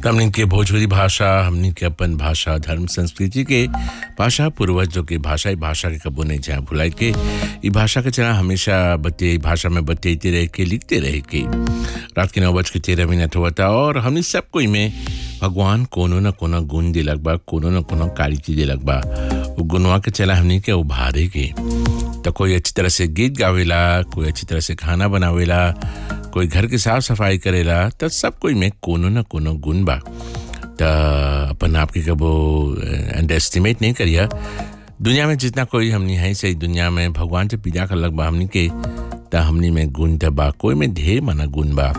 हमने के भोजपुरी भाषा हमने के अपन भाषा धर्म संस्कृति के भाषा पूर्वजों के भाषा ई भाषा के कबो नहीं जहाँ भुलाए के ई भाषा के चला हमेशा बते भाषा में बतेते रह के लिखते रह के रात के नौ बज के तेरह मिनट हुआ था और हमने सब कोई में भगवान कोनो न कोनो गुण दिलक बा कोनो न कोनो क्वालिटी दिलक बा वो गुणवा के चला हमने के उभारे के तो कोई अच्छी तरह से गीत गावेला कोई अच्छी तरह से खाना बनावेला कोई घर की साफ सफाई करेला तो सब कोई में कोनो न कोनो गुण बा तो अपन आप के कबो अंडर एस्टिमेट नहीं करिया दुनिया में जितना कोई हमनी है सही दुनिया में भगवान से पीजा कर लग बा हमनी के तो हमनी में गुण तो बा कोई में ढेर माना गुण बा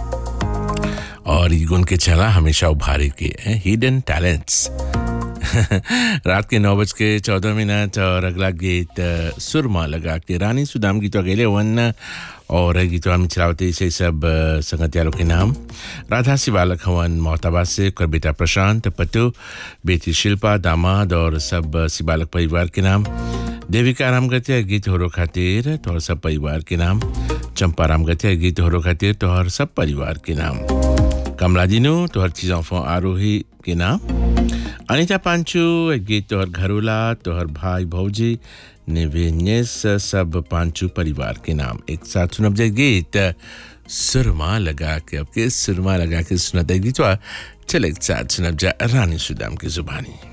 और ये गुण के चला हमेशा उभारे के हिडन टैलेंट्स रात के नौ बज के चौदह मिनट और अगला गीत अ, सुरमा लगा के रानी सुदाम गीत अकेले वन और गीत हम चलावते इसे सब अ, संगतियारों के नाम राधा शिवालक हवन मोहताबाद से कर बेटा प्रशांत पटु बेटी शिल्पा दामाद और सब अ, शिवालक परिवार के नाम देविका राम गतिया गीत होरो खातिर तोहर सब परिवार के नाम चंपा राम गतिया गीत होरो खातिर तोहर सब परिवार के नाम कमला दिनू तोहर चीज़ों फो आरोही के नाम अनिता पांचू एक गीत तोहर घरोला तोहर भाई भौजी निवेन्यस सब पांचू परिवार के नाम एक साथ सुनब जाए गीत सुरमा लगा के अब के सुरमा लगा के सुनते गीतवा चल एक साथ सुनब जा रानी सुदाम की जुबानी